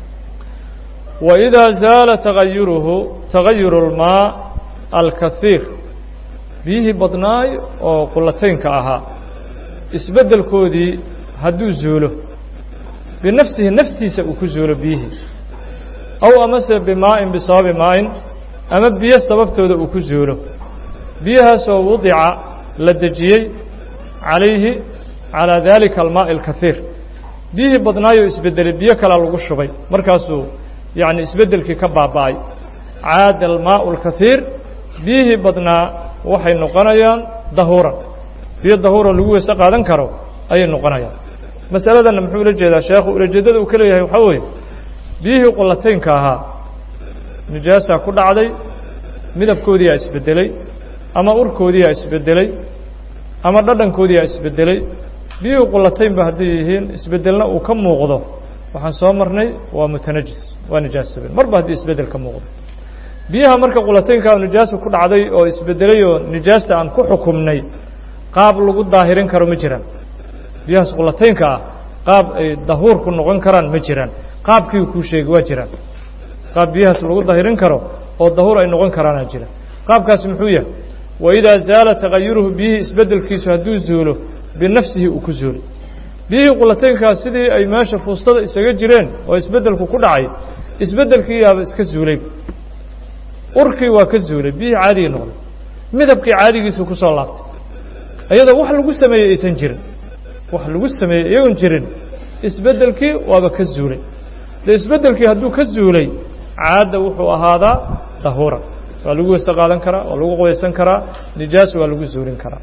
waidaa zaala tagayuruhu tagayuru اlmaa alkahiir biyihii badnaay oo qulataynka ahaa isbeddelkoodii hadduu zuulo binafsihi naftiisa uu ku zuulo biyihii aw amase bimaa'in bisababi maa'in ama biyo sababtooda uu ku zuulo biyahaasoo wudica la dejiyey calayhi calaa daalika almaa'i alkahiir biyihii badnaayoo isbeddelay biyo kalea lagu shubay markaasuu yacni isbeddelkii ka baaba'ay caada almaa'u alkahiir biyihii badnaa waxay noqonayaan dahuuran biyo dahuuroo lagu weyse qaadan karo ayay noqonayaan masaladanna muxuu ula jeedaa sheekhu ulajeeddada uu ka leeyahay waxaa weeye biyihii qulataynka ahaa nijaasaa ku dhacday midabkoodiiyaa isbeddeley ama urkoodiiyaa isbeddeley ama dhadhankoodiiyaa isbeddeley biyihii qulataynba hadday yihiin isbeddelna uu ka muuqdo waxaan soo marnay waa mutanajis waa nijaasoobeen marba haddii isbeddel ka muuqdo biyaha marka qulataynka nijaasu ku dhacday oo isbeddelay oo nijaasta aan ku xukumnay qaab lagu daahirin karo ma jiraan biyahaas qulataynka ah qaab ay dahuur ku noqon karaan ma jiraan qaabkii kuu sheegay waa jiraan qaab biyahaas lagu dahirin karo oo dahuur ay noqon karaanaa jira qaabkaasi muxuu yahay waidaa zaala tagayuruhu biyihii isbeddelkiisu hadduu zuulo binafsihi uu ku zuulay biyihii qulataynkaas sidii ay meesha fuustada isaga jireen oo isbeddelku ku dhacay isbeddelkii yaaba iska zuulay urkii waa ka zuulay biyihii caadigii noqday midabkii caadigiisu ku soo laabtay iyadoo wax lagu sameeyey aysan jirin wax lagu sameeyey iyagoon jirin isbeddelkii waaba ka zuulay de isbeddelkii hadduu ka zuulay caadda wuxuu ahaadaa dahuuran waa lagu weyse qaadan karaa waa lagu qoysan karaa nijaas waa lagu zuulin karaa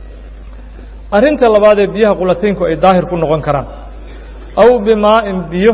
arrinta labaad ee biyaha qulataynku ay daahir ku noqon karaan aw bimaa'in biyo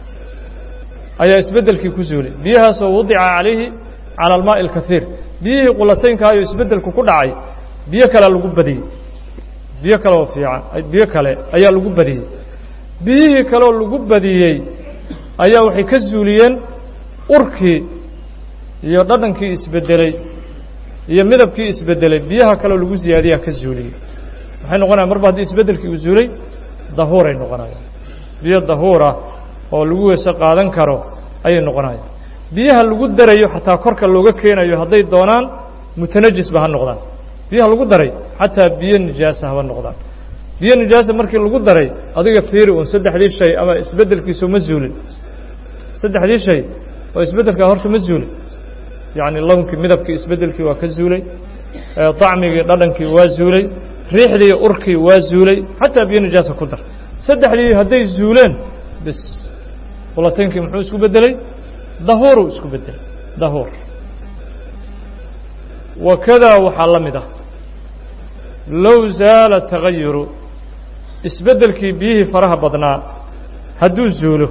ayaa isbeddelkii ku zuulay biyahaasoo wadica calayhi cala almaa'i alkahiir biyihii qulataynkaayoo isbeddelku ku dhacay biyo kalea lagu badiyey biyo kale oo fiican biyo kale ayaa lagu badiyey biyihii kaleoo lagu badiyey ayaa waxay ka zuuliyeen urkii iyo dhadhankii isbeddeley iyo midabkii isbeddelay biyaha kaleoo lagu ziyaadiyaa ka zuuliyey maxay noqonayan marba haddii isbeddelkii uu zuulay dahuuray noqonayaan biyo dahuura oo lagu weyse qaadan karo ayay noqonayaan biyaha lagu darayo xataa korka looga keenayo hadday doonaan mutanajisba ha noqdaan biyaha lagu daray xataa biyo nijaasa haba noqdaan biyo nijaasa markii lagu daray adiga fiiri un saddexdii shay ama isbeddelkiisu ma zuulin saddexdii shay oo isbeddelkaa horta ma zuulin yacni lownkii midabkii isbeddelkii waa ka zuulay dacmigii dhadhankii waa zuulay riixdii urkii waa zuulay xataa biyo nijaasa ku dar saddexdii hadday zuuleen bis qulataynkii muxuu isku beddelay dahuuruu isku beddelay dahuur wakadaa waxaa la mid ah low zaala tagayuru isbeddelkii biyihii faraha badnaa hadduu zuulo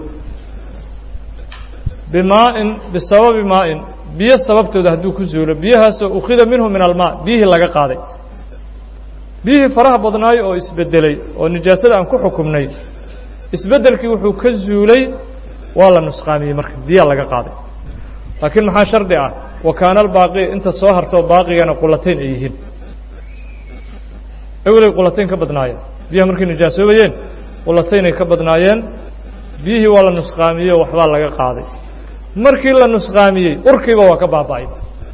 bimaa'in bisababi maa'in biyo sababtooda hadduu ku zuulo biyahaasoo ukhida minhu min almaa biyihii laga qaaday biyihii faraha badnaayo oo isbeddelay oo nijaasada aan ku xukumnay isbeddelkii wuxuu ka zuulay waa la nusqaamiyey marka biyaa laga qaaday laakiin maxaa shardi ah wa kaana albaaqi inta soo hartoo baaqigana qulatayn ay yihiin ewelay qulatayn ka badnaayeen biyaha markay nijaasoobayeen qulataynay ka badnaayeen biyihii waa la nusqaamiyey oo waxbaa laga qaaday markii la nusqaamiyey urkiiba waa ka baaba'ay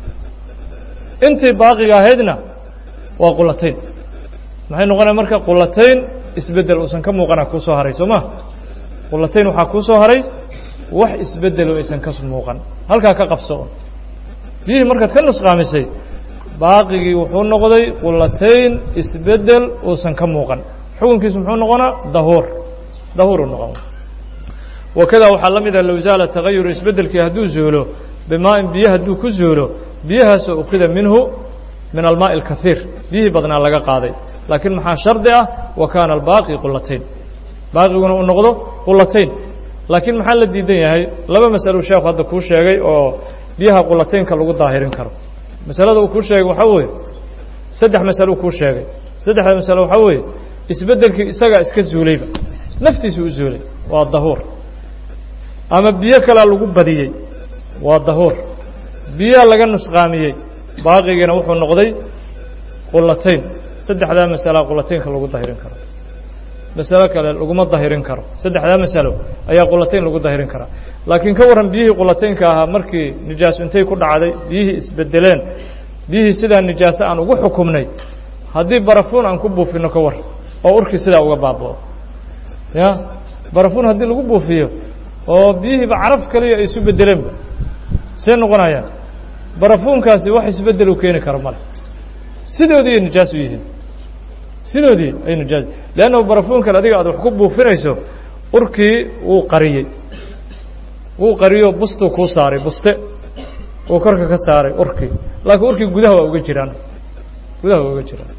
intii baaqiga ahaydna waa qulatayn maxay noqonaya marka qulatayn isbeddel uusan ka muuqana kuu soo haray soo ma qulatayn waxaa kuu soo haray wax isbeddelo aysan ka muuqan halkaa ka qabso biyihii markaad ka nusqaamisay baaqigii wuxuu noqday qulatayn isbeddel uusan ka muuqan xukunkiisu muxuu noqonaa dahuur dahuuru noqon wakadaa waxaa la mid ah low zaala tagayuru isbeddelkii hadduu zuulo bimaa'in biyo hadduu ku zuulo biyahaasoo ukhida minhu min almaaءi اlkahiir biyihii badnaa laga qaaday laakiin maxaa shardi ah wa kaana albaaqi qulatayn baaqiguna uu noqdo qulatayn laakiin maxaa la diidan yahay laba masalo sheekhu hadda kuu sheegay oo biyaha qulataynka lagu daahirin karo masalada uu kuu sheegay waxaa weeye saddex masalo kuu sheegay saddexda masalo waxaa weeye isbeddelkii isagaa iska zuulayba naftiisu u zuulay waa dahuur ama biyo kalea lagu badiyey waa dahuur biyaha laga nusqaamiyey baaqigiina wuxuu noqday qulatayn saddexdaa masala qulataynka lagu dahirin karo masalo kale laguma dahirin karo saddexdaa masalo ayaa qulatayn lagu dahirin karaa laakiin ka warran biyihii qulataynka ahaa markii nijaaso intay ku dhacday biyihii isbedeleen biyihii sidaa nijaaso aan ugu xukumnay haddii barafuun aan ku buufinno ka war oo urkii sidaa uga baabao ya barafuun haddii lagu buufiyo oo biyihiiba caraf kaliya ay isu bedeleenba see noqonayaan barafuunkaasi wax isbedel u keeni karo male sidoodii ay nijaas u yihiin sidoodii ay nijaas leannahu barafuunkan adiga aad wax ku buufinayso urkii wuu qariyey wuu qariyo bustuu kuu saaray buste uu korka ka saaray urkii laakiin urkii gudaha waa uga jiraan gudaha waa uga jiraan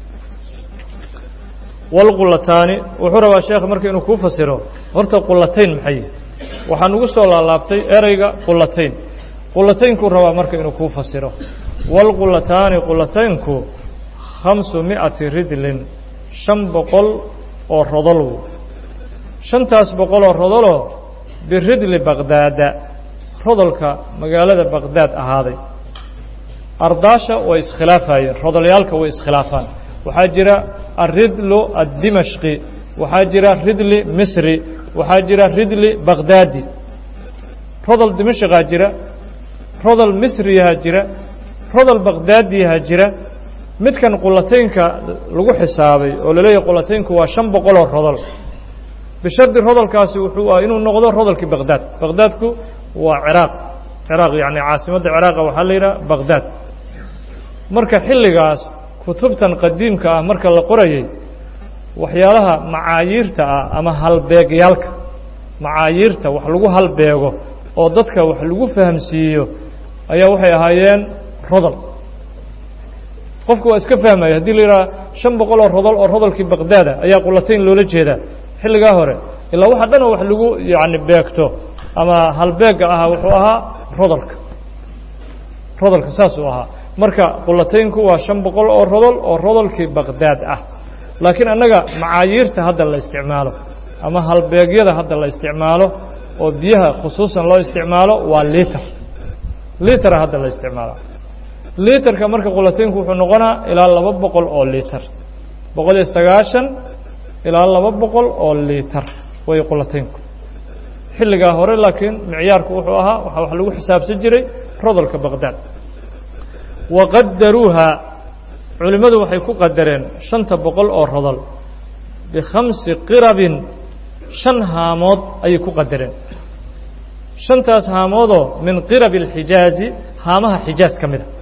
walqulataani wuxuu rabaa sheekh marka inuu kuu fasiro horta qulatayn maxay yihi waxaa nugu soo laalaabtay ereyga qulatayn qulataynkuu rabaa marka inuu kuu fasiro walqulataani qulataynku khamsu mi'ati ridlin shan boqol oo rodol shantaas boqol oo rodoloo biridli baqdaada rodolka magaalada baqdaad ahaaday ardaasha way iskhilaafayeen rodolyaalka way iskhilaafaan waxaa jira aridlu addimashqi waxaa jira ridli misri waxaa jira ridli baqdaadi rodol dimashqaa jira rodol misriyahaa jira rodol baqdaadiyahaa jira midkan qulataynka lagu xisaabay oo laleeyahay qulataynku waa shan boqoloo rodol bishardi rodolkaasi wuxuu ah inuu noqdo rodolkii baqdaad baqdaadku waa ciraaq ciraaq yacni caasimadda ciraaqa waxaa la yidhaha baqdaad marka xilligaas kutubtan qadiimka ah marka la qorayay waxyaalaha macaayiirta ah ama halbeegyaalka macaayiirta wax lagu halbeego oo dadka wax lagu fahamsiiyo ayaa waxay ahaayeen rodol qofku waa iska fahmaya haddii la yidhaha shan boqol oo rodol oo rodolkii baqdaada ayaa qulatayn loola jeedaa xilligaa hore ilaa waxa dhan oo wax lagu yacni beegto ama halbeega ahaa wuxuu ahaa rodolka rodolka saasuu ahaa marka qulataynku waa shan boqol oo rodol oo rodolkii baqdaad ah laakiin annaga macaayiirta hadda la isticmaalo ama halbeegyada hadda la isticmaalo oo biyaha khusuusan loo isticmaalo waa liiter liitera hadda la isticmaala liiterka marka qulataynku wuxuu noqonaa ilaa laba boqol oo liiter boqol iyo sagaashan ilaa laba boqol oo liiter way qulataynku xilligaa hore laakiin micyaarku wuxuu ahaa waxaa wax lagu xisaabsan jiray rodolka baqdaad waqadaruuha culimmadu waxay ku qadareen shanta boqol oo rodol bikhamsi qirabin shan haamood ayay ku qadareen shantaas haamoodoo min qirabi alxijaazi haamaha xijaas ka mid a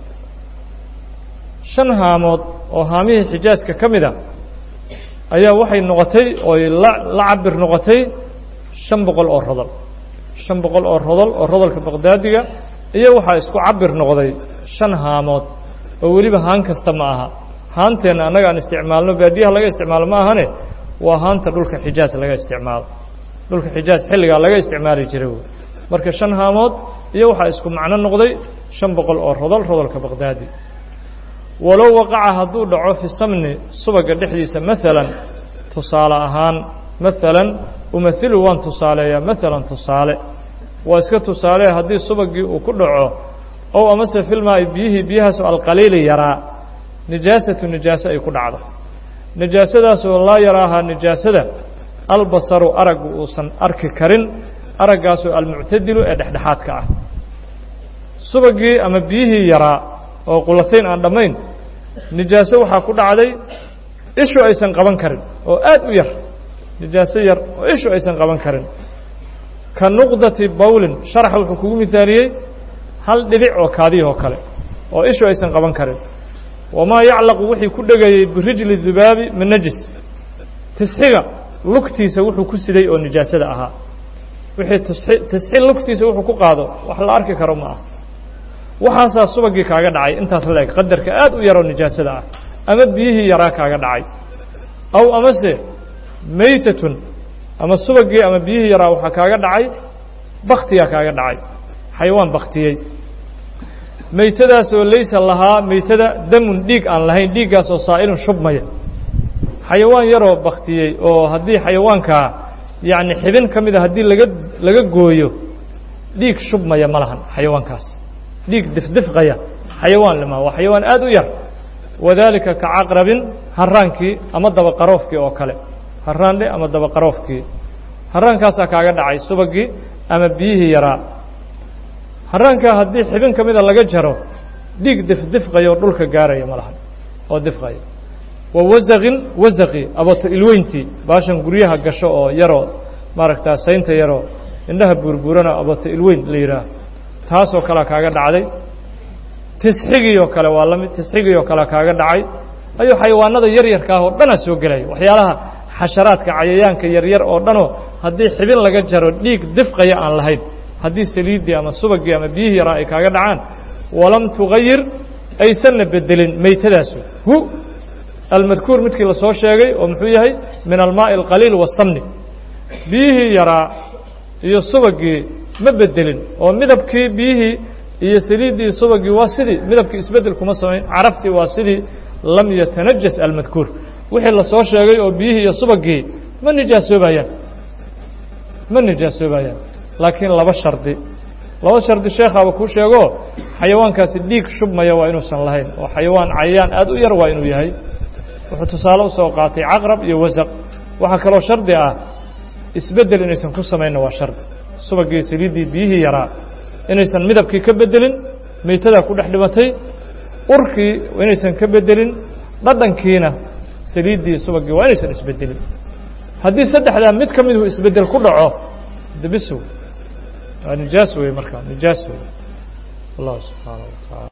shan haamood oo haamihii xijaaska ka mid a ayaa waxay noqotay ooy la la cabir noqotay shan boqol oo rodol shan boqol oo rodol oo rodolka baqdaadiga iyo waxaa isku cabir noqday shan haamood oo weliba haan kasta ma aha haanteenna annaga aan isticmaalno baadiyaha laga isticmaalo ma ahane waa haanta dhulka xijaas laga isticmaalo dhulka xijaas xilligaa laga isticmaali jiray wey marka shan haamood iyo waxaa isku macno noqday shan boqol oo rodol rodolka baqdaadi walow waqaca hadduu dhaco fi samni subaga dhexdiisa maalan tusaale ahaan maalan umahilu waan tusaaleeyaa maalan tusaale waa iska tusaale haddii subagii uu ku dhaco ow amase filmaa biyihii biyahaasoo alqaliili yaraa nijaasatu nijaaso ay ku dhacdo nijaasadaasoo laa yaraahaa nijaasada albasaru araggu uusan arki karin araggaasoo almuctadilu ee dhexdhexaadka ah subagii ama biyihii yaraa oo qulatayn aan dhammayn nijaaso waxaa ku dhacday ishu aysan qaban karin oo aad u yar nijaaso yar oo ishu aysan qaban karin ka nuqdati bawlin sharaxa wuxuu kugu mihaaliyey hal dhibic oo kaadiyahoo kale oo ishu aysan qaban karin wamaa yaclaqu wixii ku dhegayey birijli dubaabi min najis tisxiga lugtiisa wuxuu ku siday oo nijaasada ahaa wixii tisxi tisxi lugtiisa wuxuu ku qaado wax la arki karo ma ah waxaasaa subagii kaaga dhacay intaas la eg qadarka aad u yaroo nijaasada ah ama biyihii yaraa kaaga dhacay aw amase maytatun ama subagii ama biyihii yaraa waxaa kaaga dhacay baktiyaa kaaga dhacay xayawaan baktiyey maytadaasoo laysa lahaa maytada damun dhiig aan lahayn dhiiggaasoo saa'ilun shubmaya xayawaan yaroo baktiyey oo haddii xayawaankaa yacni xibin ka mida haddii laga laga gooyo dhiig shubmaya ma lahan xayawaankaas dhiig difdifqaya xayawaan lima waa xayawaan aad u yar wadaalika ka caqrabin haraankii ama dabaqaroofkii oo kale haraandhe ama dabaqaroofkii haraankaasaa kaaga dhacay subagii ama biyihii yaraa haraankaa haddii xibin ka mida laga jaro dhiig difdifqaya oo dhulka gaaraya ma lahan oo difqaya wa wasaqin wasaqi abato ilweyntii baashan guryaha gasho oo yaroo maaragtaa saynta yaroo indhaha buurbuurana abato ilweyn la yidhaah taasoo kalea kaaga dhacday tisxigii oo kale waa la mid tisxigii oo kale kaaga dhacay ayuu xayawaanada yaryarka ah oo dhanaa soo gelaya waxyaalaha xasharaadka cayayaanka yaryar oo dhanoo haddii xibin laga jaro dhiig difqaya aan lahayn haddii saliiddii ama subagii ama biyihii yaraa ay kaaga dhacaan walam tugayir aysanna bedelin maytadaasu hu almadkuur midkii la soo sheegay oo muxuu yahay min almaaءi اlqaliil wasamni biyihii yaraa iyo subagii ma bedelin oo midabkii biyihii iyo saliiddii subagii waa sidii midabkii isbedel kuma samayn caraftii waa sidii lam yatanajas almadkuur wixii la soo sheegay oo biyihii iyo subagii ma nijaasoobayaan ma nijaasoobayaan laakiin laba shardi laba shardi sheekhaaba kuu sheego xayawaankaasi dhiig shubmaya waa inuusan lahayn oo xayawaan cayayaan aad u yar waa inuu yahay wuxuu tusaale usoo qaatay caqrab iyo wasaq waxaa kaloo shardi ah isbedel inaysan ku samaynna waa shardi subagii saliiddii biyihii yaraa inaysan midabkii ka bedelin maytadaa ku dhex dhimatay urkii inaysan ka bedelin dhadhankiina saliiddii subagii waa inaysan isbedelin haddii saddexdaa mid ka miduu isbedel ku dhaco debisow waa nijaas wey markaa nijaas wey allah subxaana wa taala